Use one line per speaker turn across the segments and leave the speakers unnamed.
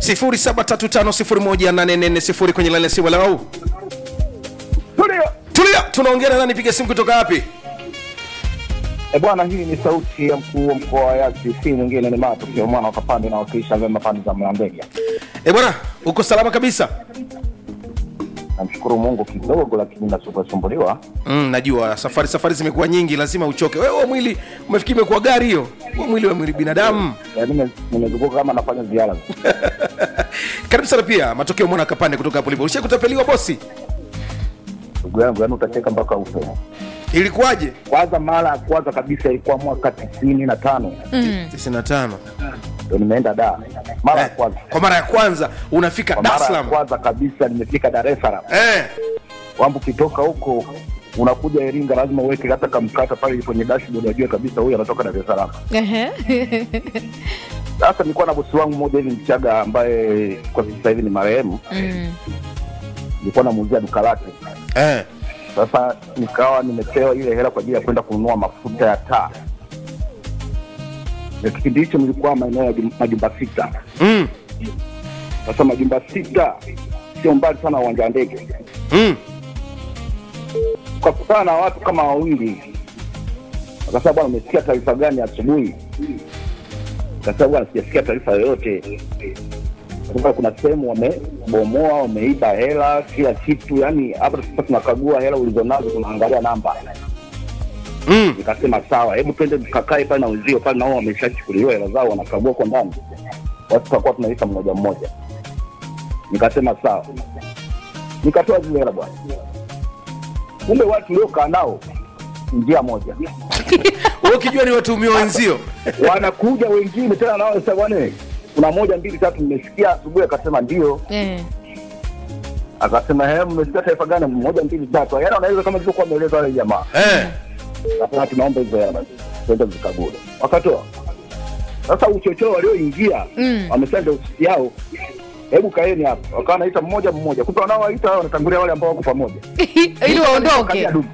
0735018440 kwenye laini ya simu lao
Tulia.
tulia tunaongea na nani piga simu kutoka wapi
E bwana, hii ni sauti ya mkuu wa mkoa wa Yasi, si mwingine ni Matokeo mwana wa Kapande na wakilisha vyema pande za Mlandege.
e bwana uko salama kabisa
Namshukuru Mungu kidogo, lakini nasumbuliwa.
mm, najua safari safari zimekuwa nyingi lazima uchoke wewe mwili umefikiri imekuwa gari hiyo Huo mwili wa mwili binadamu
Yaani nime- nimezunguka kama nafanya ziara.
karibu sana pia matokeo mwana kapande kutoka hapo lipo ulisha kutapeliwa bosi
Ndugu yangu, yaani utacheka mpaka ufe.
ilikuwaje
Kwanza mara ya kwanza kabisa ilikuwa mwaka tisini na tano
95
ndo nimeenda Dar mara ya
eh,
kwanza.
kwa mara ya kwanza unafika
Kwa
Dar es
mara ya
Salaam
kwanza kabisa nimefika Dar es Salaam.
eh,
Wambu ukitoka huko unakuja Iringa, lazima uweke hata kamkata pale kwenye dashboard, wajue kabisa huyu anatoka Dar es Salaam.
Ehe.
Sasa nilikuwa na bosi wangu mmoja hivi Mchaga ambaye kwa sasa hivi ni marehemu,
Mm.
nilikuwa namuuzia duka lake.
eh.
Sasa nikawa nimepewa ile hela kwa ajili ya kwenda kununua mafuta ya taa, na kipindi hicho nilikuwa maeneo ya jum- majumba sita.
Mm.
Sasa majumba sita sio mbali sana na uwanja wa ndege,
Mm.
ukakutana na watu kama wawili, akasema bwana, umesikia taarifa gani asubuhi? Akasema bwana, sijasikia taarifa yoyote. Akasema kuna sehemu wamebomoa, wameiba hela, kila kitu. Yani hapa sasa tunakagua hela ulizonazo, tunaangalia namba.
Mm.
Nikasema sawa, hebu twende tukakae pale na wenzio pale, nao wameshachukuliwa hela zao, wanakagua kwa ndani, watu tutakuwa tunaita mmoja mmoja. Nikasema sawa, nikatoa zile hela bwana. Kumbe watu uliokaa nao njia moja,
Wewe ukijua ni watuhumiwa wenzio
wanakuja wengine tena nao sasa, bwana, kuna moja mbili tatu, nimesikia asubuhi. Akasema ndio,
Eh.
akasema he, mmesikia taifa gani? Moja mbili tatu, yaani wanaweza kama ilivyokuwa ameeleza wale jamaa
eh.
Sasa tunaomba hizo hela basi, twende zikague. Wakatoa. Sasa uchochoro walioingia
Mm.
wamesema ndio ofisi yao, hebu kaeni hapa. Wakawa wanaita mmoja mmoja, kumbe wanaowaita hao wanatangulia wale ambao wako pamoja,
ili waondoke
Wakaja dumu.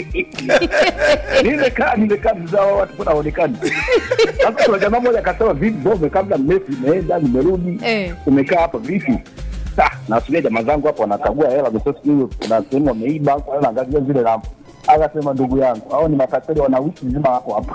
nimekaa nimekaa mzao watu kuna haonekani. Sasa kuna jamaa mmoja akasema, vipi bro, umekaa muda mrefu, nimeenda nimerudi,
Eh.
umekaa hapa vipi? Ah, nasubiria jamaa zangu hapo wanakagua hela, msio sijui kuna sehemu wameiba, kwa hiyo naangalia zile namba. Akasema ndugu yangu, hao ni matapeli, wana wiki nzima hapo hapa.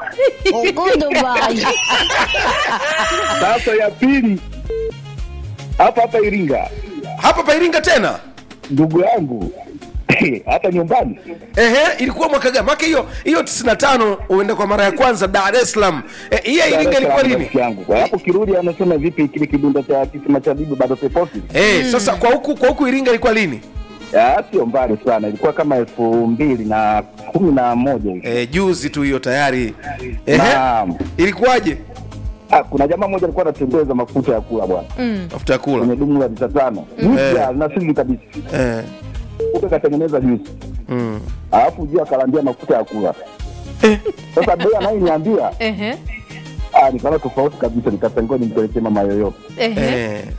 Sasa ya pili hapa hapa Iringa,
hapa pairinga tena
ndugu yangu hata nyumbani
Ehe, ilikuwa mwaka gani? Maka hiyo hiyo 95 uenda kwa mara ya kwanza Dar es Salaam. Eh, hii ya Iringa ilikuwa lini?
rafiki yangu. Kwa hapo kirudi, anasema vipi kile kidunda cha kisima cha bibi bado peposi?
Eh, sasa kwa huku kwa huku Iringa ilikuwa lini?
Ya, Sio mbali sana, ilikuwa kama elfu mbili na kumi na moja hivi.
Eh, juzi tu hiyo tayari. Ehe.
Naam.
Ilikuwaje?
Ah, kuna jamaa mmoja alikuwa anatembeza mafuta ya kula bwana
Mm.
Mafuta ya kula.
kwenye dumu la lita tano mpya na sili kabisa,
Eh.
kumbe katengeneza juzi,
Mm.
alafu juu akalandia mafuta ya kula.
Eh.
Sasa bei anayeniambia
Ehe.
ah, nikaona tofauti kabisa, nikasema ngoja nimpelekee mama yoyote.
Ehe.
Eh.